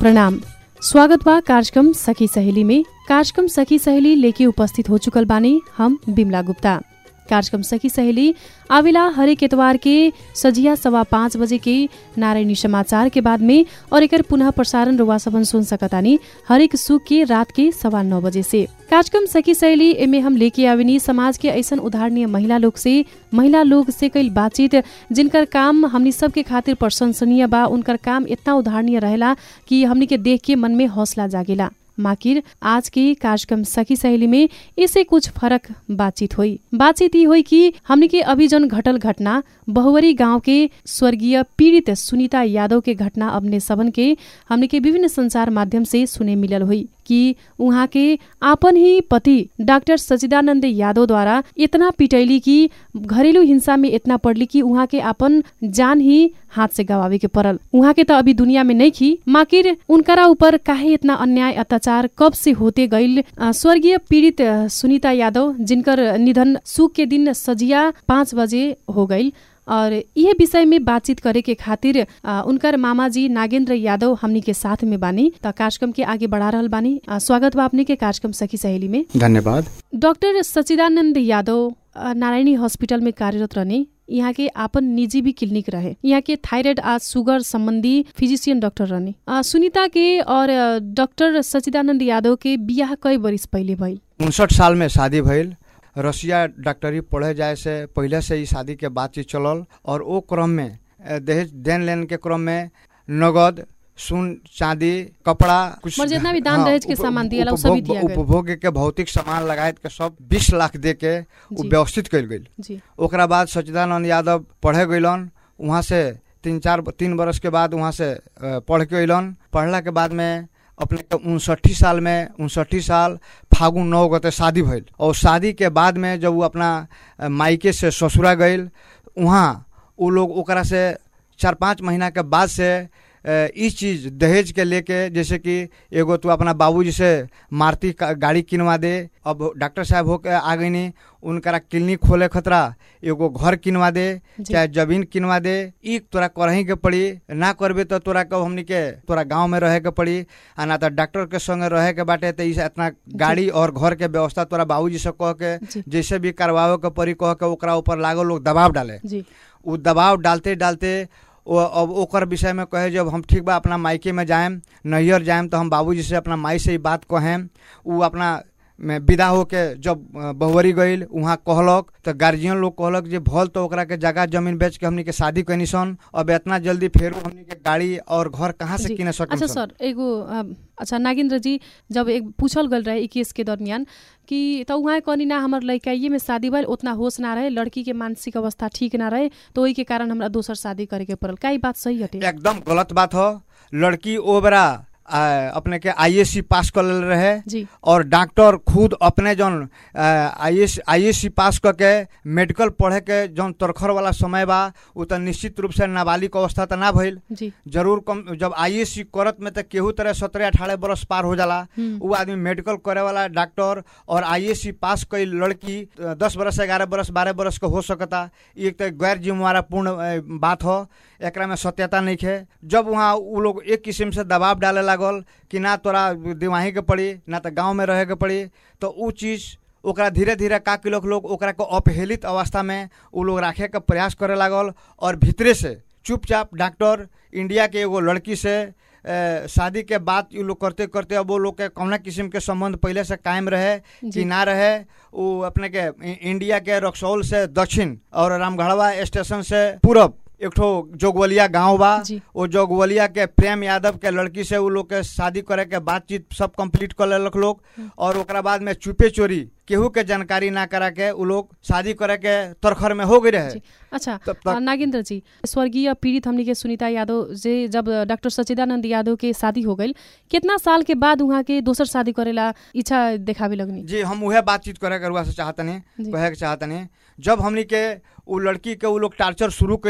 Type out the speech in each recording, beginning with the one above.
प्रणाम स्वागत बा कार्यक्रम सखी सहेली में कार्यक्रम सखी सहेली लेके उपस्थित हो चुकल बानी हम बिमला गुप्ता कार्यक्रम सखी सहेली आवेला हरेक एतवार के सजिया सवा पाँच बजे के नारायणी समाचार के बाद में और एकर पुनः प्रसारण रुवा सबन सुन सकतानी हरेक सुख के रात के सवा नौ बजे से कार्यक्रम सखी सहेली एमे हम लेके आवेनी समाज के ऐसन उदाहरणीय महिला लोग से महिला लोग से कईल बातचीत जिनकर काम हमनी सबके खातिर प्रशंसनीय बा उनकर काम इतना उदाहरणीय रहेला कि हमनी के देख के मन में हौसला जागेला माकिर आज के कार्यक्रम सखी सहेली में इससे कुछ फरक बातचीत हुई बातचीत ये हुई कि हमने के अभी जन घटल घटना बहुवरी गांव के स्वर्गीय पीड़ित सुनीता यादव के घटना अपने सबन के हमने के विभिन्न संचार माध्यम से सुने मिलल हुई कि उहाँ के आपन ही पति डॉक्टर सचिदानंद यादव द्वारा इतना पिटैली कि घरेलु हिंसा में इतना पड़ली कि उहाँ के आपन जान ही हाथ से गवावे के पड़ल उहाँ के त अभी दुनिया में नहीं खी माकिर उनकरा ऊपर काहे इतना अन्याय अत्याचार कब से होते गईल स्वर्गीय पीड़ित सुनीता यादव जिनकर निधन सुख के दिन सजिया पाँच बजे हो गईल और यह विषय में बातचीत करे के खातिर आ, उनकर मामा जी नागेंद्र यादव हमनी के साथ में बानी त कार्यक्रम के आगे बढ़ा रहल बानी आ, स्वागत बा अपने के कार्यक्रम सखी सहेली में धन्यवाद डॉक्टर सचिदानंद यादव आ, नारायणी हॉस्पिटल में कार्यरत रहने यहाँ के आपन निजी भी क्लिनिक रहे यहाँ के थायराइड आ सुगर संबंधी फिजिशियन डॉक्टर रहने आ, सुनीता के और आ, डॉक्टर सचिदानंद यादव के बियाह कई बरिस पहले भइल उनसठ साल में शादी भइल रसिया डॉक्टरी पढ़े जाए से पहले से ही शादी के बातचीत चलल और वो क्रम में अ, दहेज देन लेन के क्रम में नगद सुन चांदी कपड़ा कुछ मगर जितना भी दान दहेज के उप- सामान दियाला, उ उपभोग- सभी दिया गइल। उपभोग के भौतिक सामान लगायत के सब बीस लाख दे के उ जी। व्यवस्थित कल गई जी ओकरा बाद सचिदानंद यादव पढ़े गइलन वहाँ से तीन चार तीन बरस के बाद वहाँ से अ, पढ़ के अइलन पढ़ला के बाद में अपने के उनसठी साल में उनसठी साल फागुन नौ गते शादी भइल और शादी के बाद में जब वो अपना अ, मायके से ससुरा गइल वहाँ वो लोग ओकरा से चार पाँच महीना के बाद से अ, ई चीज दहेज के लेके जैसे कि एगो तू अपना बाबूजी से मारुति का- गाड़ी किनवा दे अब डॉक्टर साहब होके आ गईनी उनकरा क्लिनिक खोले खतरा एगो घर किनवा दे जी। चाहे जमीन किनवा दे ई तोरा करही के पड़ी ना करबे तो तोरा कब हमनी के तोरा गांव में रहे के पड़ी आ ना तो डॉक्टर के संगे रहे के बाटे तो इस इतना गाड़ी और घर के व्यवस्था तोरा बाबूजी से कह के जी। जैसे भी करवावे के पड़ी कह के ओकरा ऊपर लागल लोग दबाव डाले जी उ दबाव डालते डालते वो अब ओकर विषय में कहे जब हम ठीक बा अपना मायके में जाएम नैहर जाएम तो हम बाबूजी से अपना माई से ही बात कहेम उ अपना में विदा होके जब अ, बहुवरी गईल वहाँ कहलक तो गार्जियन लोग कहलक जे भल तो ओकरा के जगह जमीन बेच के हमनी के शादी कैनी सन अब इतना जल्दी फेरू हमनी के गाड़ी और घर कहाँ से जी। किने सकम अच्छा सन? सर एगो अ, अच्छा नागेंद्र जी जब एक पूछल गल रहे ई केस के दरमियान कि त उहाँ कहनी ना हमर लड़काइए में शादी भइल उतना होश ना रहे लड़की के मानसिक अवस्था ठीक ना रहे तो ओही के कारण हमरा दोसर शादी करे के पड़ल का ई बात सही हटे एकदम गलत बात हो लड़की ओ बेरा आ, अपने के आईएससी पास कर लेल रहे जी और डॉक्टर खुद अपने जौन I S I S C पास करके मेडिकल पढ़े के जौन तरखर वाला समय बा उ तो निश्चित रूप से नाबालिग अवस्था तो ना भइल जी जरूर कम जब आई एस सी करत में तो केहू तरह सत्रह अठारह बरस पार हो जाला हम्म। उ आदमी मेडिकल करे वाला डॉक्टर और आई एस सी पास कई लड़की अ, दस बरस ग्यारह बरस बारह बरस के हो सकता ई एक तो गैर जिम्मेवारा पूर्ण अ, बात हो एकरा में सत्यता नहीं है जब वहाँ उ लोग एक किस्म से दबाव डाले लागल कि ना तोरा दिमाही के पड़ी ना तो गांव में रहे के पड़ी तो उ चीज ओकरा धीरे धीरे का के लोग लोग ओकरा को अपहेलित अवस्था में उ लोग राखे के प्रयास करे लागल और भीतरे से चुपचाप डॉक्टर इंडिया के एगो लड़की से अ, शादी के बाद उ लोग करते करते अब वो लोग के कौना किस्म के संबंध पहले से कायम रहे जी। कि ना रहे वो अपने के इ- इंडिया के रक्सौल से दक्षिण और रामगढ़वा स्टेशन से पूरब एक ठो जोगवलिया गांव बा जी। वो जोगवलिया के प्रेम यादव के लड़की से उ लोग के शादी करे के बातचीत सब कंप्लीट कर लेलक लोग और ओकरा बाद में चुपे चोरी केहू के जानकारी ना करा के उ लोग शादी करे के तरखर में हो गई रहे जी। अच्छा तब तक- अ, नागेंद्र जी स्वर्गीय पीड़ित हमनी के सुनीता यादव जे जब डॉक्टर सचिदानंद यादव के शादी हो गई कितना साल के बाद उहाँ के दोसर शादी करेला इच्छा देखावे लगनी जी हम उहे बातचीत करे के रुआ से चाहतनी जी। कहे के चाहतनी जब हमनी के उ लड़की के उ लोग टार्चर शुरू कैलक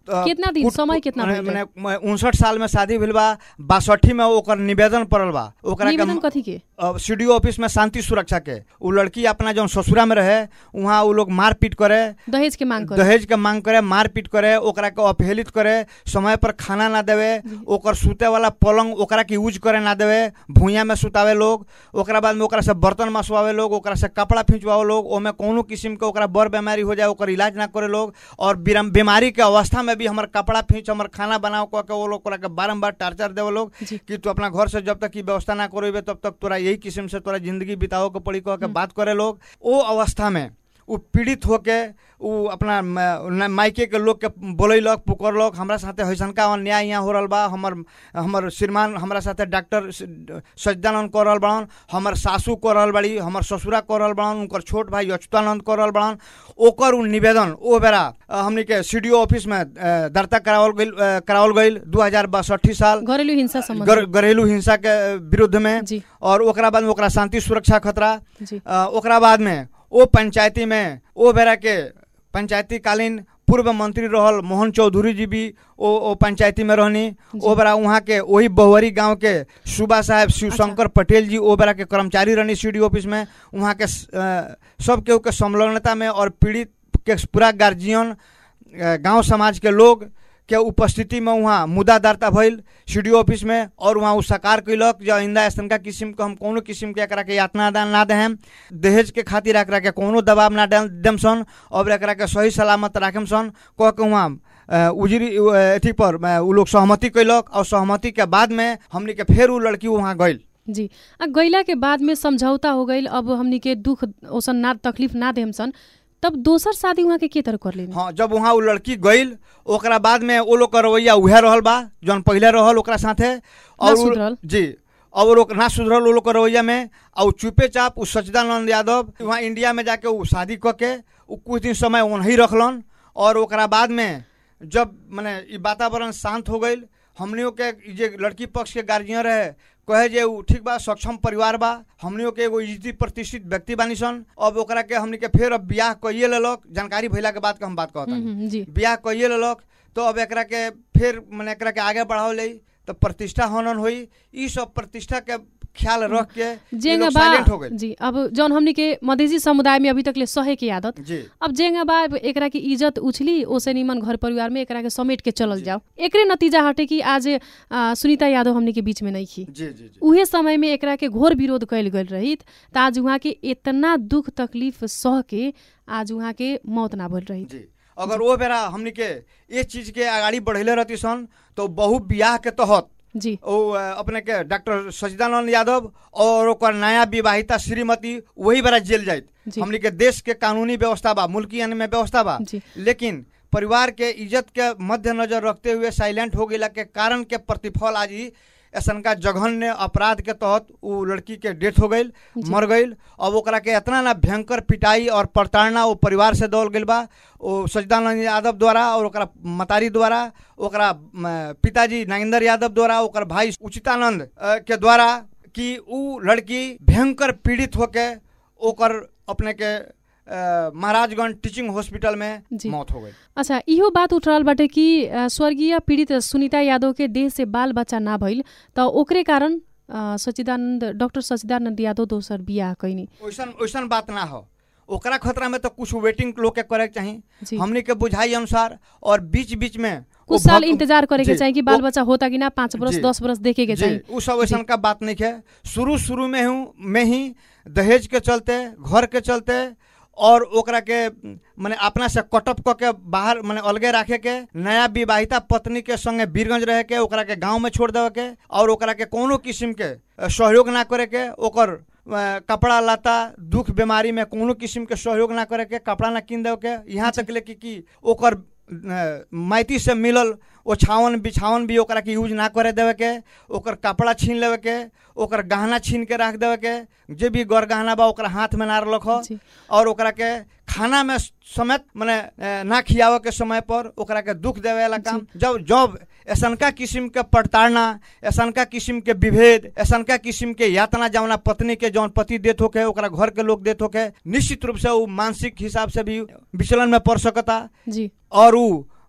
तो कितना दिन कुट- समय कितना मने- भइल मने उनसठ साल में शादी भेल बा बासठी में ओकर निवेदन पड़ल बा ओकरा निवेदन के कथी के सी डी ऑफिस में शांति सुरक्षा के उ लड़की अपना जौन ससुरा में रहे वहाँ उ लोग मारपीट करे दहेज के मांग करे दहेज के मांग करे मारपीट करे ओकरा के अपहेलित करे समय पर खाना ना देवे ओकर सुते वाला पलंग ओकरा के यूज करे ना देवे भूया में सुतावे लोग ओकरा बाद में ओकरा से बर्तन मसवावे लोग ओकरा से कपड़ा खिंचवावे लोग ओमे कोनो किस्म के ओकरा बड़ बीमारी हो जाए ओकर इलाज ना करे लोग और बिरम- बीमारी के अवस्था में भी हमर कपड़ा फींच हमर खाना बनाओ कह के वो लोग ओकरा के बारम्बार टार्चर देवे लोग जी। कि तू अपना घर से जब तक की व्यवस्था ना करेबे तब तक तोरा यही किस्म से तोरा जिंदगी बिताओ के पड़ी कह के बात करे लोग ओ अवस्था में उ पीड़ित होके उ अपना म- न- मायके के लोग के बोलैलक पुकरलक हमरा साथे हैसनका अन्याय यहाँ हो रहल बा हमर हमर श्रीमान हमरा साथे डॉक्टर सज्जानंद कर रहल बड़न हमर सासू कर रहल बड़ी हमर ससुरा कर रहल बड़न उनकर छोट भाई अच्युतानंद कर रहल बड़न ओकर उ निवेदन ओ बेरा अ, हमनी के सी ऑफिस में अ, दर्ता करावल गइल अ, करावल गइल दू हजार बासठी साल घरेलु हिंसा सम्बन्ध गर- घरेलू हिंसा के विरुद्ध में जी और ओकरा बाद में ओकरा शांति सुरक्षा खतरा जी अ, ओकरा बाद में ओ पंचायती में ओ बेरा के पंचायती कालीन पूर्व मंत्री रहल मोहन चौधरी जी भी ओ ओ पंचायती में रहनी ओ बेरा वहाँ के वही बहुवरी गांव के सुबा साहब शिवशंकर पटेल जी ओ बेरा के कर्मचारी रहनी सी ऑफिस में वहाँ के स- अ, सब केहू के संलग्नता में और पीड़ित के पूरा गार्जियन अ, गांव समाज के लोग के उपस्थिति में वहाँ मुद्दा दर्ता भइल सी ऑफिस में और वहाँ उ साकार कैलक जो आइंदा ऐसा किस्म के हम कोनो किस्म के एकरा के यातना दान ना देहम दहेज के खातिर एकरा के कोनो दबाव ना दे- देम सन और एकरा के सही सलामत राखम सन कह के वहाँ अ, उजरी उ, अथी पर अ, उ लोग सहमति कैलक और सहमति के बाद में हमनी के फेर उ लड़की वहाँ गइल जी आ गैला के बाद में समझौता हो गइल अब हमनी के दुख ओसन ना तकलीफ ना देम सन तब दोसर शादी वहाँ के के तरह कर लेनी हाँ जब वहाँ उ लड़की गइल ओकरा बाद में ओ लोग के रवैया उहे रहल बा जौन पहिले रहल ओकरा साथे और उ- सुधरल। जी और वो लोग ना सुधरल वो लोग के रवैया में और उ चुपे चाप उ सच्चिदानंद यादव वहाँ इंडिया में जाके उ शादी क के उ कुछ दिन समय वहीं रखलन और ओकरा बाद में जब माने ई वातावरण शांत हो गइल हमनियों के ई जे लड़की पक्ष के गार्जियन रहे कहे जे उ ठीक बा सक्षम परिवार बा हमनियों के एगो इज्जती प्रतिष्ठित व्यक्ति बानी सन अब ओकरा के हमनी के फेर अब बियाह कइए लेलक जानकारी भइला के बाद के हम बात कहत हम्म, हम्म, जी बियाह कइए लेलक तो अब एकरा के फिर मने एकरा के आगे बढ़ाओ ले तो प्रतिष्ठा हनन होई ई सब प्रतिष्ठा के ख्याल रख के ई जेंगा लोग बा साइलेंट हो गए जी अब जौन हमनी के मधेसी समुदाय में अभी तक ले सहे के आदत जी अब जेंगा बा एकरा की इज्जत उछली ओसे निमन घर परिवार में एकरा के समेट के चलल जाओ एकरे नतीजा हटे कि आज आ, सुनीता यादव हमनी के बीच में नहीं खी जी जी जी उहे समय में एकरा के घोर विरोध कैल गल रहित त आज उहाँ के इतना दुख तकलीफ सह के आज उहाँ के मौत ना भइल रही जी अगर वो बेरा हमनी के ये चीज के आगाड़ी बढ़ेले रहती सन तो बहु बियाह के तहत जी ओ अ, अपने के डॉक्टर सचिदानंद यादव और ओकर नया विवाहिता श्रीमती वही बेरा जेल जाइत जी। हमनी के देश के कानूनी व्यवस्था बा मुल्की यानी में व्यवस्था बा जी। लेकिन परिवार के इज्जत के मद्देनजर रखते हुए साइलेंट हो गया के कारण के प्रतिफल आज ही ऐसन का जघन्य अपराध के तहत उ लड़की के डेथ हो गई मर गई अब ओकरा के इतना ना भयंकर पिटाई और प्रताड़ना वो परिवार से दौड़ गई बा ओ सचिदानंद यादव द्वारा और ओकरा मतारी द्वारा ओकरा म, पिताजी नागेंद्र यादव द्वारा ओकर भाई उचितानंद अ, के द्वारा कि उ लड़की भयंकर पीड़ित होके ओकर अपने के अ, महाराजगंज टीचिंग हॉस्पिटल में जी। मौत हो गई अच्छा इहो बात उठ रहल बाटे कि अ, स्वर्गीय पीड़ित सुनीता यादव के देह से बाल बच्चा ना भइल त ओकरे कारण अ, सच्चिदानंद डॉक्टर सच्चिदानंद यादव दोसर बियाह कैनी वैसन वैसन बात ना हो ओकरा खतरा में तो कुछ वेटिंग लोग के करे के जी। चाही हमनी के बुझाई अनुसार और बीच बीच में वो कुछ साल भग- इंतजार करे के जी, चाही कि बाल वो- बच्चा होता कि ना पाँच बरस जी। दस बरस देखे के जी चाही उ सब वैसन का बात नहीं है शुरू शुरू में हूँ में ही दहेज के चलते घर के चलते और ओकरा के माने अपना से कटअप क के बाहर माने अलगे रखे के नया विवाहिता पत्नी के संगे बीरगंज रहे के ओकरा के गांव में छोड़ देवे के और ओकरा के कोनो किस्म के अ, सहयोग ना करे के ओकर अ, कपड़ा लता दुख बीमारी में कोनो किस्म के सहयोग ना करे के कपड़ा ना किन देवे के यहाँ तक ले कि कि ओकर अ, माइती से मिलल ओछावन बिछावन भी ओकरा के यूज ना करे देवे के ओकर कपड़ा छीन लेवे के ओकर गहना छीन के रख देवे के जे भी गर गहना बा ओकरा हाथ में ना रख जी। और ओकरा के खाना में समेत मने अ, ना खियावे के समय पर ओकरा के दुख देवे वाला काम जब जब ऐसनका किस्म के प्रताड़ना ऐसनका किस्म के विभेद ऐसनका किस्म के यातना जौना पत्नी के जौन पति देत होके ओकरा घर के लोग देत होके निश्चित रूप से उ मानसिक हिसाब से भी विचलन में पड़ सकता जी और उ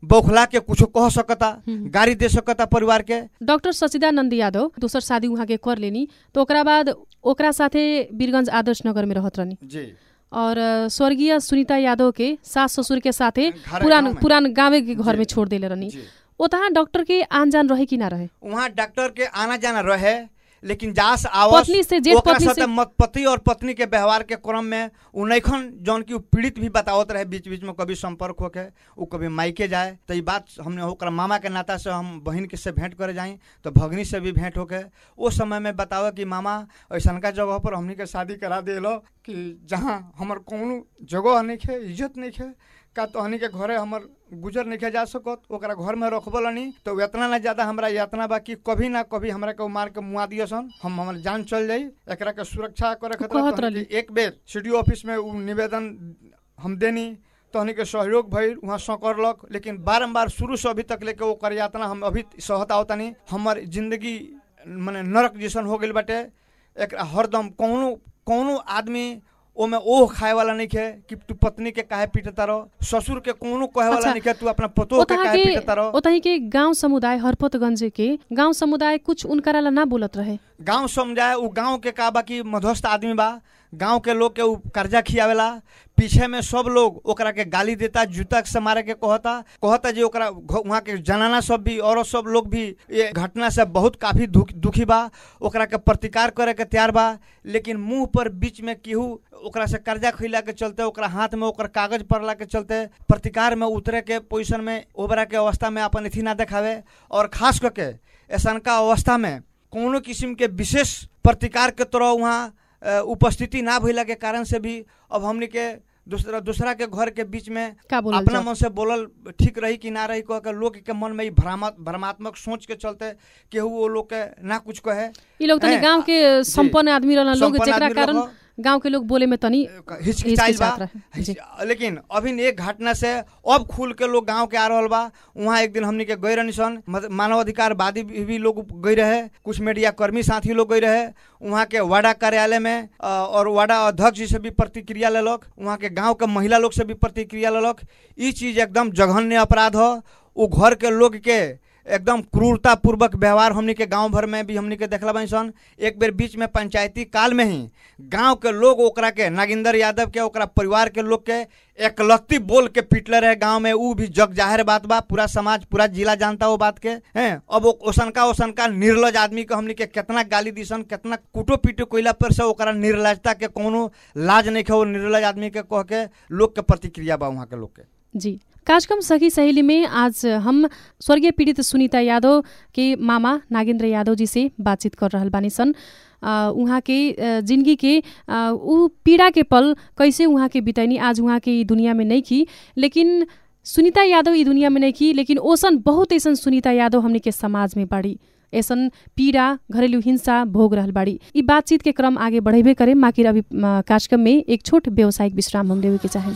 बौखला के कुछो कह सकता हम्म। गाड़ी दे सकता परिवार के डॉक्टर सचिदानंद यादव दोसर शादी उहाँ के कर लेनी तो ओकरा बाद ओकरा साथे वीरगंज आदर्श नगर में रहत रहनी जी और अ, स्वर्गीय सुनीता यादव के सास ससुर के साथे घर पुरान गाँव में। पुरान गाँवे के घर जी। में छोड़ देले रहनी जी ओतहा डॉक्टर के आन जान रहे कि ना रहे वहाँ डॉक्टर के आना जाना रहे लेकिन जास आवस पत्नी से जेठ ओकरा पत्नी साथे से मत पति और पत्नी के व्यवहार के क्रम में उ नैखन जौन की उ पीड़ित भी बतावत रहे बीच बीच में कभी संपर्क होके उ कभी मायके जाए तो ये बात हमने ओकरा मामा के नाता से हम बहन के से भेंट करे जाई तो भगनी से भी भेंट होके ओ समय में बतावे कि मामा ऐसनका जगह पर हमनी के शादी करा दिलो कि जहाँ हमर कौनो जगह नहीं है इज्जत नहीं है का तो हनी के घरे हमर गुजर नहीं जा सकत ओकरा घर में रखबल नहीं तो इतना ना ज्यादा हमरा यातना बा कि कभी ना कभी हमरा के उ मार के मुआ दियो सन हम हमर जान चल जाई एकरा के सुरक्षा करे खातिर कहत तो हमनी के एक बेर सीडीओ ऑफिस में उ निवेदन हम देनी तो हनी के सहयोग भइल वहाँ सकरलक लेकिन बारम्बार शुरू से अभी तक लेके ओकर यातना हम अभी सहत आवतनी हमर जिंदगी माने नरक जैसन हो गेल बाटे एक हरदम कौनो कौनो आदमी ओमे ओह खाए वाला नहीं है कि तू पत्नी के काहे पीटता रहो ससुर के कोनो कहे वाला अच्छा। नहीं है तू अपना पतोह के ओतहा काहे के पीटता रहो ओतही के गांव समुदाय हरपतगंज के गांव समुदाय कुछ उनकरा ला ना बोलत रहे गांव समझाए उ गांव के का बा कि मध्यस्थ आदमी बा गांव के लोग के उ कर्जा खियावेला पीछे में सब लोग ओकरा के गाली देता जूता से मारे के कहता कहता जे ओकरा घ- वहाँ के जनाना सब भी औरत सब लोग भी ये घटना से बहुत काफी दुख दुखी बा ओकरा के प्रतिकार करे के तैयार बा लेकिन मुंह पर बीच में केहू ओकरा से कर्जा खिला के चलते ओकरा हाथ में ओकर कागज पड़ला के चलते प्रतिकार में उतरे के पोजीशन में ओबरा के अवस्था में अपन अथी ना देखावे और खास करके ऐसनका अवस्था में कोनो किस्म के विशेष प्रतिकार के तरह वहाँ अ, उपस्थिति ना भइला के कारण से भी अब हमनी के दूसरा दूसरा के घर के बीच में का बोलल अपना जाओ? मन से बोलल ठीक रही कि ना रही कह के लोग के मन में ई भ्रामा भ्रमात्मक सोच के चलते केहू वो लोग के ना कुछ कहे ई लोग तनी हैं, गांव के संपन्न आदमी रहलन लोग संपन्न जेकरा आदमी कारण लोग गांव के लोग बोले में तनी हिचकिचाइल बा हिचकिचात रहे, जी। हिच- लेकिन अभी एक घटना से अब खुल के लोग गांव के आ रहल बा वहाँ एक दिन हमनी के गई रहनी सन मत- मानवाधिकारवादी भी भी लोग गई रहे कुछ मीडिया कर्मी साथी लोग गई रहे वहाँ के वाडा कार्यालय में अ, और वाडा अध्यक्ष जी से भी प्रतिक्रिया लेलक वहाँ के गांव के महिला लोग से भी प्रतिक्रिया लेलक ई चीज एकदम जघन्य अपराध हो उ घर के लोग के एकदम क्रूरता पूर्वक व्यवहार हमनी के गांव भर में भी हमनी के देखला बानी सन एक बेर बीच में पंचायती काल में ही गांव के लोग ओकरा के नागिंदर यादव के ओकरा परिवार के लोग के एकलत्ती बोल के पीटले रहे गांव में ऊ भी जग जाहिर बात बा पूरा समाज पूरा जिला जानता वो बात के हैं अब ओ- ओसनका ओसनका निर्लज आदमी के हमनी के कितना गाली दिसन कितना कुटो पीटो कोइला पर से ओकरा निर्लजता के कोनो लाज नहीं है वो निर्लज आदमी के कह के लोग के प्रतिक्रिया बा वहाँ के लोग के जी कार्यक्रम सखी सहेली में आज हम स्वर्गीय पीड़ित सुनीता यादव के मामा नागेंद्र यादव जी से बातचीत कर रहल बानी सन अ, उहाँ के अ, जिंदगी के अ, ऊ पीड़ा के पल कैसे उहाँ के बितैनी आज उहाँ के ई दुनिया में नहीं की लेकिन सुनीता यादव ई दुनिया में नहीं की लेकिन ओसन बहुत ऐसन सुनीता यादव हमने के समाज में बाड़ी ऐसन पीड़ा घरेलु हिंसा भोग रहल बाड़ी ई बातचीत के क्रम आगे बढ़ेबे करे माकिर अभी अ, कार्यक्रम में एक छोट व्यावसायिक विश्राम हम लेवे के चाहें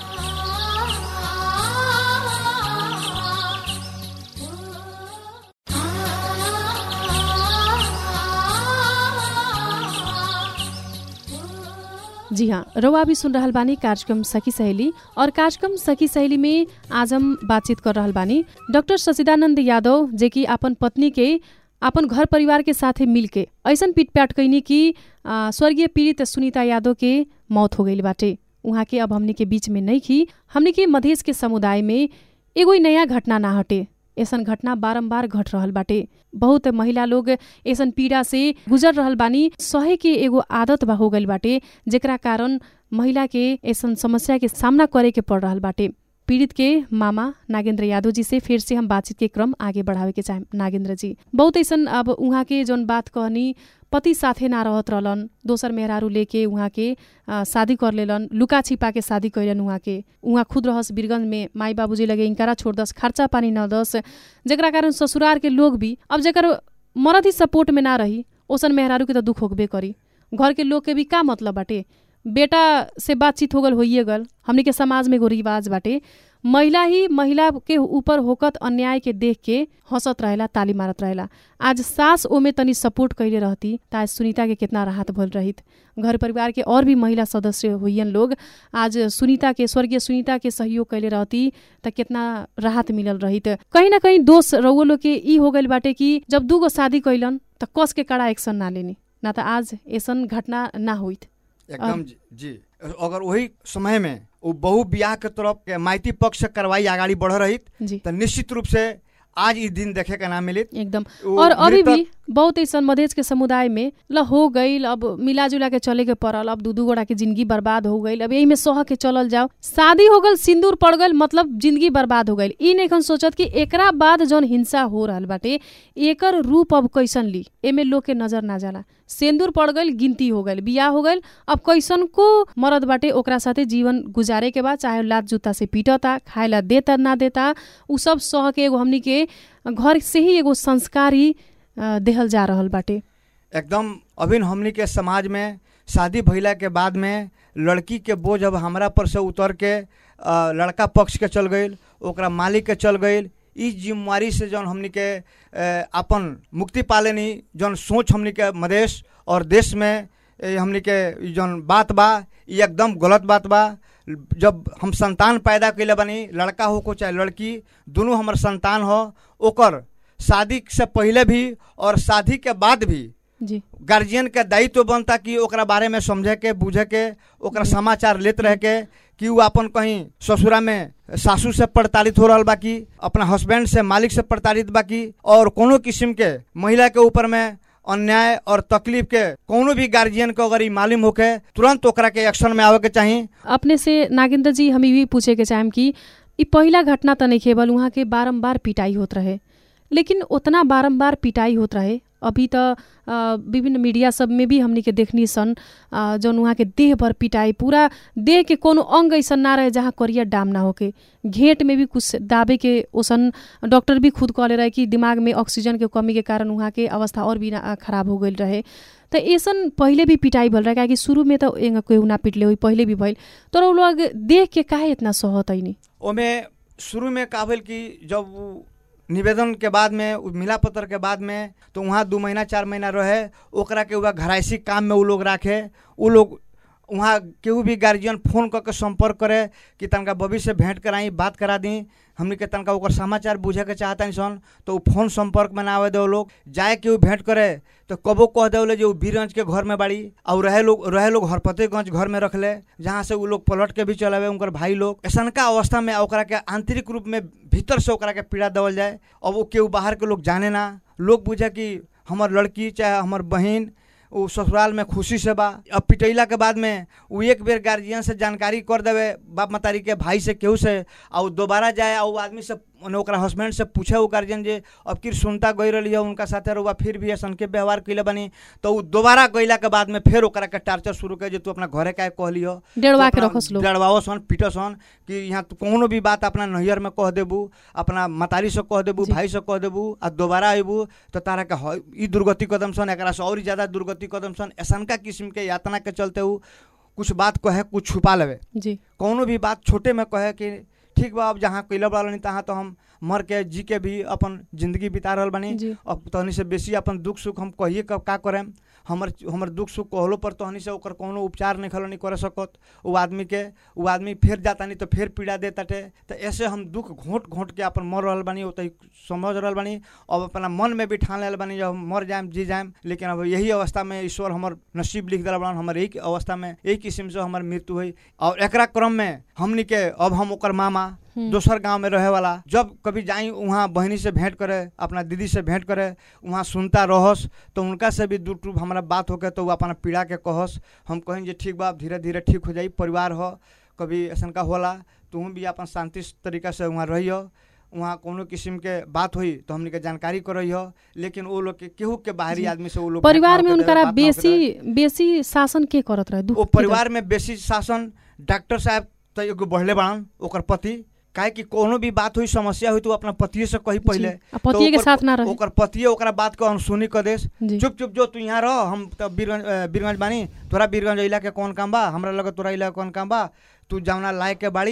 जी हाँ रउआ भी सुन रहल बानी कार्यक्रम सखी सहेली और कार्यक्रम सखी सहेली में आज हम बातचीत कर रहल बानी डॉक्टर सचिदानंद यादव जे कि अपन पत्नी के अपन घर परिवार के साथे मिलके ऐसन पिटपाट कैनी कि आ, स्वर्गीय पीड़ित सुनीता यादव के मौत हो गई बाटे उहाँ के अब हमनी के बीच में नहीं की हमनी के मधेश के समुदाय में एगो ही नया घटना ना हटे ऐसन घटना बारम्बार घट रहल बाटे बहुत महिला लोग ऐसन पीड़ा से गुजर रहल बानी सहे के एगो आदत बा हो गइल बाटे जेकरा कारण महिला के ऐसन समस्या के सामना करे के पड़ रहल बाटे पीड़ित के मामा नागेंद्र यादव जी से फिर से हम बातचीत के क्रम आगे बढ़ावे के चाहे नागेंद्र जी बहुत ऐसन अब उहाँ के जौन बात कहनी पति साथे ना रहत रहलन दोसर मेहरारू लेके उहाँ के आ, शादी कर लेलन लुका छिपा के शादी कैलन उहाँ के उहाँ खुद रहस बीरगंज में माई बाबूजी लगे इनकारा छोड़ दस खर्चा पानी न दस जेकरा कारण ससुरार के लोग भी अब जेकर मरद ही सपोर्ट में ना रही ओसन मेहरारू के तो दुख होबे करी घर के लोग के भी का मतलब बाटे बेटा से बातचीत हो गल होइए गल हमनी के समाज में एगो रिवाज बाटे महिला ही महिला के ऊपर होकत अन्याय के देख के हंसत रहेला ताली मारत रहेला आज सास ओमे तनी सपोर्ट कैले रहती त आज सुनीता के कितना राहत भल रहित घर परिवार के और भी महिला सदस्य हुइयन लोग आज सुनीता के स्वर्गीय सुनीता के सहयोग कैले रहती त कितना राहत मिलल रहित कहीं ना कहीं दोष रउआ लोग के ई हो गइल बाटे कि जब दूगो शादी कैलन त कस के कड़ा एक्शन ना लेनी ना त आज ऐसन घटना ना होइत एकदम जी, जी अगर वही समय में वो बहु बियाह के तरफ के माइती पक्ष से कार्रवाई आगाड़ी बढ़ रही जी तो निश्चित रूप से आज ई दिन देखे के ना मिलित एकदम वो और अभी मृतक- भी बहुत ऐसा मधेश के समुदाय में ल हो गईल अब मिला जुला के चले के पड़ल अब दू दू गोड़ा के जिंदगी बर्बाद हो गईल अब यही में सह के चलल जाओ शादी हो गल सिंदूर पड़ गईल मतलब जिंदगी बर्बाद हो गईल ई नइखन सोचत कि एकरा बाद जौन हिंसा हो रहल बाटे एकर रूप अब कैसन ली एमे लोग के नजर ना जाला सिंदूर पड़ गईल गिनती हो गईल बियाह हो गईल अब कैसन को मरद बाटे ओकरा साथे जीवन गुजारे के बाद चाहे लात जूता से पीटता खाए ला देता ना देता उ सब सह के एगो हमनी के घर से ही एगो संस्कारी अ, देहल जा रहल बाटे एकदम अभी हमनी के समाज में शादी भइला के बाद में लड़की के बोझ अब हमरा पर से उतर के अ, लड़का पक्ष के चल गईल ओकरा मालिक के चल गईल ई जिम्मेवारी से जौन हमनी के अ, अपन मुक्ति पालेनी जौन सोच हमनी के मदेश और देश में ए, हमनी के ई जौन बात बा ई एकदम गलत बात बा जब हम संतान पैदा कैले बानी लड़का हो को चाहे लड़की दोनों हमर संतान हो ओकर शादी से पहले भी और शादी के बाद भी जी गार्जियन के दायित्व बनता कि ओकरा बारे में समझे के बुझे के ओकरा समाचार लेत रहे के कि उ अपन कहीं ससुरा में सासू से प्रताड़ित हो रहल बाकी अपना हस्बैंड से मालिक से प्रताड़ित बाकी और कोनो किस्म के महिला के ऊपर में अन्याय और तकलीफ के कोनो भी गार्जियन को अगर ई मालूम होके तुरंत ओकरा के एक्शन में आवे के चाही अपने से नागेंद्र जी हम भी पूछे के चाहेम कि ई पहिला घटना त नहीं केवल उहाँ के बारम्बार पिटाई होत रहे लेकिन उतना बारम्बार पिटाई होत रहे अभी त अ, विभिन्न मीडिया सब में भी हमनी के देखनी सन अ, जौन उहाँ के देह भर पिटाई पूरा देह के कोनो अंग ऐसन ना रहे जहाँ करियर डाम ना होके घेंट में भी कुछ दाबे के ओसन डॉक्टर भी खुद कहले रहे कि दिमाग में ऑक्सीजन के कमी के कारण उहाँ के अवस्था और भी ना- खराब हो गईल रहे त ऐसन पहिले भी पिटाई भल रहे काहे कि शुरू में त एंगा कोई ना पिटले हुई पहिले भी भइल तर उ लोग देख के काहे इतना सहत ऐनी ओमे शुरू में का भेल कि जब उ निवेदन के बाद में उ मिला पत्र के बाद में तो वहाँ दू महीना चार महीना रहे ओकरा के वह घराइसी काम में उ लोग राखे उ लोग वहाँ केहू भी गार्जियन फोन करके संपर्क करे कि तनका बबी से भेंट कराई बात करा दी हमनी के तनका ओकर समाचार बुझे के चाहता सन तो उ फोन संपर्क में ना आवे दे लोग जाए केहू भेंट करे तो कबो कह दे जो बीरगंज के घर में बाड़ी और रहे लोग रहे लोग हरपतेगंज घर में रखले जहाँ से उ लोग पलट के भी चलावे उनकर भाई लोग ऐसनका अवस्था में ओकरा के आंतरिक रूप में भीतर से ओकरा के पीड़ा देवल जाए अब वो केहू बाहर के लोग जाने ना लोग बुझे कि हमर लड़की चाहे हमर बहन उ ससुराल में खुशी से बा अब पिटैला के बाद में उ एक बेर गार्जियन से जानकारी कर देवे बाप मतारी के भाई से केहू से आ उ दोबारा जाए आ उ आदमी से मने ओकरा हस्बैंड से पूछे उ गार्जियन जे अब किर सुनता गई रही है उनका साथे रुआ फिर भी ऐसन के व्यवहार कैले बनी तो उ दोबारा गईला के बाद में फिर ओकरा के टार्चर शुरू कर जे तू अपना घरे काहे कहली हो डेढ़वा के तो रखस लोग डरवाओ सन पीटो सन कि यहाँ तो कोनो भी बात अपना नैहर में कह देबू अपना मतारी से कह देबू जी। भाई से कह देबू आ दोबारा अबू तो तारा के ह- ई दुर्गति कदम सन एकरा से और ज्यादा दुर्गति कदम सन ऐसनका किस्म के यातना के चलते उ कुछ बात कहे कुछ छुपा लेवे जी कौनो भी बात छोटे में कहे कि ठीक बा अब जहाँ कैले बड़ा नहीं तहाँ तो हम मर के जी के भी अपन जिंदगी बिता रहल बानी जी अब तहनी से बेसी अपन दुख सुख हम कहिए कब का करेम हमर हमर दुख सुख कहलो पर तहनी से ओकर कोनो उपचार नहीं खलो नहीं करे सकत वो आदमी के वो आदमी फिर जाता नहीं तो फिर पीड़ा दे ताटे तो ऐसे हम दुख घोंट घोंट के अपन मर रहल बानी ओतही समझ रहल बानी अब अपना मन में भी ठान लेल बानी जब हम मर जाएम जी जाएम लेकिन अब यही अवस्था में ईश्वर हमर नसीब लिख दिला बड़न हमर यही अवस्था में यही किस्म से हमर मृत्यु हुई और एकरा क्रम में हमनी के अब हम ओकर मामा हम्म। दोसर गांव में रहे वाला जब कभी जाई वहाँ बहनी से भेंट करे अपना दीदी से भेंट करे वहाँ सुनता रहस तो उनका से भी दू टूप हमारा बात होके तो वो अपना पीड़ा के कहस हम कहें जे ठीक बा धीरे धीरे ठीक हो जाई परिवार हो कभी ऐसा का होला तुम भी अपन शांति तरीका से वहाँ रहियो वहाँ कोनो किस्म के बात हुई तो हमनी के जानकारी करइहो लेकिन वो लोग के केहू के बाहरी जी। आदमी से वो लोग परिवार में भेंट ना होके उनकरा देवे, बात ना होके देवे। बेसी बेसी शासन के करत रहे दुख वो परिवार में बेसी शासन डॉक्टर साहब तो एगो बढ़ले बाड़न ओकर पति काहे कि कोनो भी बात हुई समस्या हुई तो वो अपना पतिये से कही पहले आ पतिये के ओकर- साथ ना रहे ओकर पतिये ओकरा बात के अनसुनी कर देस जी चुप चुप जो तू यहाँ रह हम तब बीरगंज अ, बीरगंज बानी तोरा बीरगंज अइला के कौन काम बा हमरा लगे तोरा अइला के कौन काम बा तू जावना लायक के बाड़ी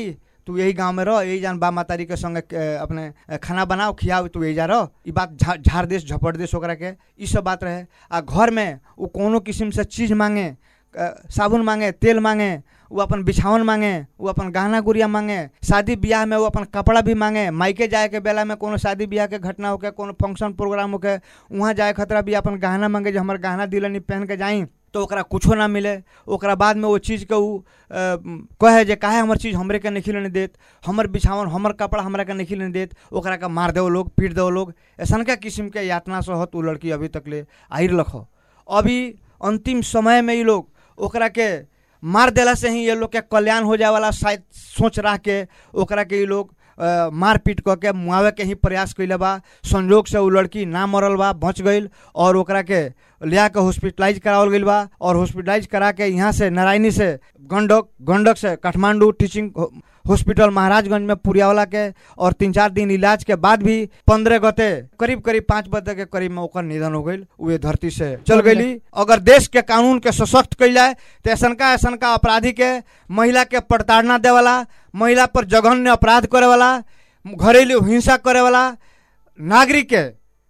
तू यही गांव में रह यही जान बा मातारी के संगे अ, अपने अ, खाना बनाओ खियाओ तू यही जा रह ई बात झा- झाड़ देश झपट देश ओकरा के ई सब बात रहे आ घर में वो कोनो किस्म से चीज मांगे अ, साबुन मांगे तेल मांगे वो अपन बिछावन मांगे वो अपन गहना गुड़िया मांगे शादी ब्याह में वो अपन कपड़ा भी मांगे मायके जाए के बेला में कोनो शादी ब्याह के घटना होके कोनो फंक्शन प्रोग्राम होके वहाँ जाए खतरा भी अपन गहना मांगे जो हमार गहना दिलनी पहन के जाई तो ओकरा कुछो ना मिले ओकरा बाद में वो चीज़ के उ अ, कहे जे काहे हमर चीज़ हमरे के नहीं लेने देत हमर बिछावन हमर कपड़ा हमरा के नहीं लेने देत ओकरा के मार दो लोग पीट दो लोग ऐसा किस्म के यातना सहत उ लड़की अभी तक ले आई रख अभी अंतिम समय में ये लोग ओकरा के मार देला से ही ये लोग के कल्याण हो जाए वाला शायद सोच रह के ओकरा के ये लोग अ, मार पीट कऽ के मुआवे के ही प्रयास कैले बा संजोग से उ लड़की ना मरल बा बच गईल और ओकरा के लिया के हॉस्पिटलाइज करावल गईल बा और हॉस्पिटलाइज करा के यहाँ से नारायणी से गंडक गंडक से काठमांडू टीचिंग हो- हॉस्पिटल महाराजगंज में पुरियावला के और तीन चार दिन इलाज के बाद भी पंद्रह गते करीब करीब पाँच बजे के करीब में ओकर निधन हो गईल वे धरती से चल गईली अगर देश के कानून के सशक्त कैल जाए तो ऐसनका ऐसनका अपराधी के महिला के प्रताड़ना दे वाला महिला पर जघन्य अपराध करे वाला घरेलू हिंसा करे वाला नागरिक के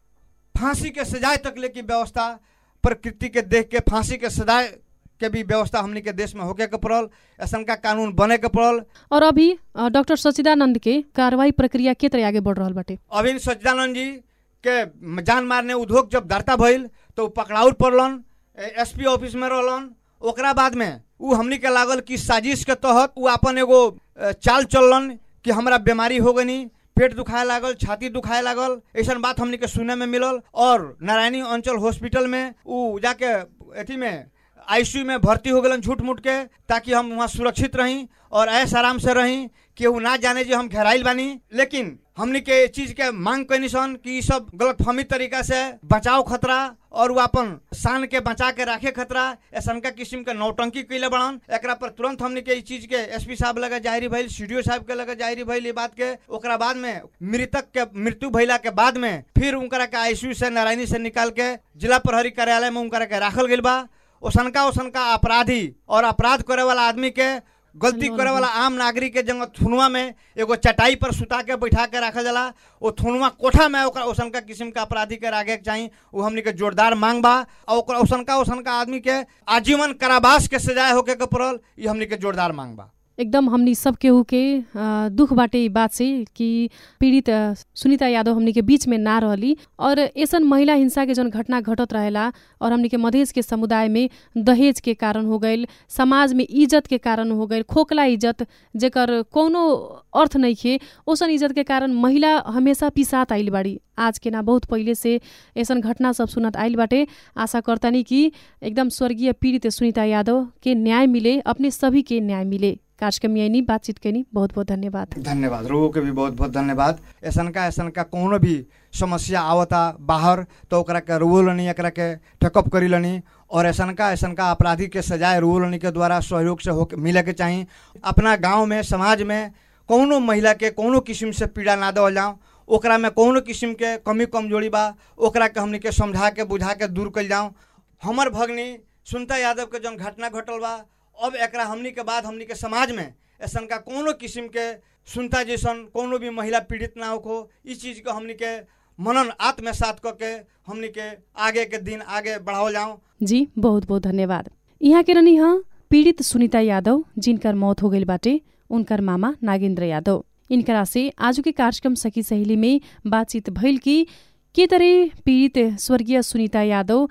फांसी के सजाए तक ले की व्यवस्था प्रकृति के देख के फांसी के सजाए के भी व्यवस्था हमनी के देश में होके के पड़ल ऐसन का कानून बने के पड़ल और अभी अ, डॉक्टर सचिदानंद के कार्रवाई प्रक्रिया के तरह आगे बढ़ रहल बाटे अभी सच्चिदानंद जी के जान मारने उद्योग जब दर्ता भइल तो उ पकड़ाउल पड़लन एसपी ऑफिस में रहलन ओकरा बाद में उ हमनी के लागल कि साजिश के तहत उ अपन एगो अ, चाल चललन कि हमरा बीमारी हो गनी पेट दुखाए लागल छाती दुखाए लागल ऐसा बात हमनी के सुने में मिलल और नारायणी अंचल हॉस्पिटल में उ जाके अथी में आईसीयू में भर्ती हो गलन झूठ मूठ के ताकि हम वहाँ सुरक्षित रही और ऐस आराम से रही केहू ना जाने जे हम घेराइल बानी लेकिन हमनी के ए चीज के मांग कैनी सन कि ई सब गलतफहमी तरीका से बचाव खतरा और वो अपन शान के बचा के राखे खतरा ऐसा किस्म के नौटंकी कैले बड़न एकरा पर तुरंत हमनी के ई चीज के एसपी साहब लगे जाहिर भइल सीडीओ साहब के लगे जाहिर भइल ई बात के ओकरा बाद में मृतक के मृत्यु भइला के बाद में फिर उनकरा के आईसीयू से नारायणी से निकाल के जिला प्रहरी कार्यालय में उनकरा के राखल गइल बा ओसनका ओसनका अपराधी और अपराध करे वाला आदमी के गलती करे वाला आम नागरिक के जंग थुनुआ में एगो चटाई पर सुता के बैठा के रखल जाला ओ थुनुआ कोठा में ओकरा ओसनका किस्म के अपराधी के रागे के चाही वो हमनी के जोरदार मांग बा और ओकरा ओसनका ओसनका आदमी के आजीवन कारावास के सजाए होके के पड़ल ई हमनी के जोरदार मांग बा एकदम हमनी सब केहू के अ, दुख बाटे ई बात से कि पीड़ित अ, सुनीता यादव हमनी के बीच में ना रहली और ऐसन महिला हिंसा के जौन घटना घटत रहेला और हमनी के मधेश के समुदाय में दहेज के कारण हो गईल समाज में इज्जत के कारण हो गईल खोखला इज्जत जेकर कोनो अर्थ नइखे ओसन इज्जत के कारण महिला हमेशा पिसात आइल बाड़ी आज के ना बहुत पहिले से ऐसन घटना सब सुनत आइल बाटे आशा करतानी कि एकदम स्वर्गीय पीड़ित सुनीता यादव के न्याय मिले अपने सभी के न्याय मिले कार्यक्रम में आइनी बातचीत कैनी बहुत बहुत धन्यवाद धन्यवाद रोगो के भी बहुत बहुत धन्यवाद ऐसन का ऐसन का कोनो भी समस्या आवता बाहर तो ओकरा के रुओ लनी एकरा के टेकअप करी लनी और ऐसन का ऐसन का अपराधी के सजाए रुओ लनी के द्वारा सहयोग से हो मिले के चाही अपना गांव में समाज में कोनो महिला के कोनो किस्म से पीड़ा ना देवल जाऊँ ओकरा में कोनो किस्म के कमी कमजोरी बा ओकरा के हमनी के समझा के बुझा के दूर कल जाऊँ हमर भगनी सुनता यादव के जौन घटना घटल बा अब एकरा हमनी के बाद हमनी के समाज में ऐसन का कोनो किस्म के सुनता जैसन कोनो भी महिला पीड़ित ना हो इस चीज को हमनी के मनन आत्मसात क के हमनी के आगे के दिन आगे बढ़ाओ जाऊँ जी बहुत बहुत धन्यवाद यहाँ के रहनी ह पीड़ित सुनीता यादव जिनकर मौत हो गईल बाटे उनकर मामा नागेंद्र यादव इनकरा से आज के कार्यक्रम सखी सहेली में बातचीत भइल कि के तरह पीड़ित स्वर्गीय सुनीता यादव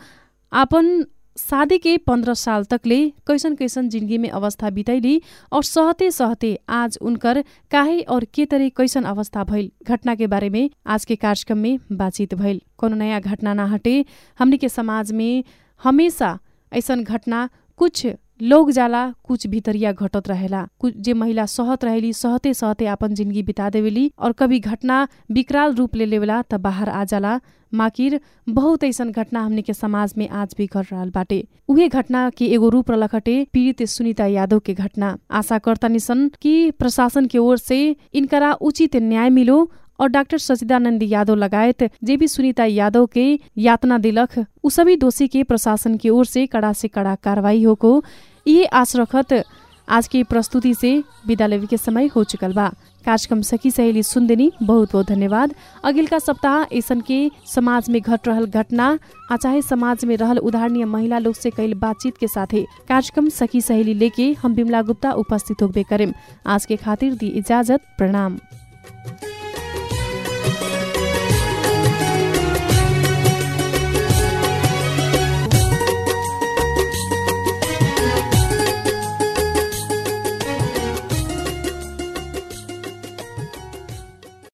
आपन शादी के पंद्रह साल तकले कैसन कैसन जिंदगी में अवस्था बितैली और सहते सहते आज उनकर काहे और के तरह कैसन अवस्था भइल घटना के बारे में आज के कार्यक्रम में बातचीत भइल कोनो नया घटना ना हटे हमनी के समाज में हमेशा ऐसन घटना कुछ लोग जाला कुछ भितरिया घटत रहेला कुछ जे महिला सहत रहेली सहते सहते आपन जिंदगी बिता देवेली और कभी घटना विकराल रूप ले लेवेला त बाहर आ जाला माकिर बहुत ऐसन घटना हमने के समाज में आज भी घट रहल बाटे उहे घटना के एगो रूप रलखटे पीड़ित सुनीता यादव के घटना आशा करतानी सन कि प्रशासन के ओर से इनकरा उचित न्याय मिलो और डाक्टर सचिदानंद यादव लगायत जे भी सुनीता यादव के यातना दिलख उ सभी दोषी के प्रशासन की ओर से कड़ा से कड़ा कार्रवाई होको ये आश रखत आज की प्रस्तुति से विदा लेवे के समय हो चुकल बा कार्यक्रम सखी सहेली सुनदेनी बहुत बहुत धन्यवाद अगिलका सप्ताह ऐसन के समाज में घट रहल घटना आ चाहे समाज में रहल उदाहरणीय महिला लोग से कैल बातचीत के साथे कार्यक्रम सखी सहेली लेके हम बिमला गुप्ता उपस्थित होबे करेम आज के खातिर दी इजाजत प्रणाम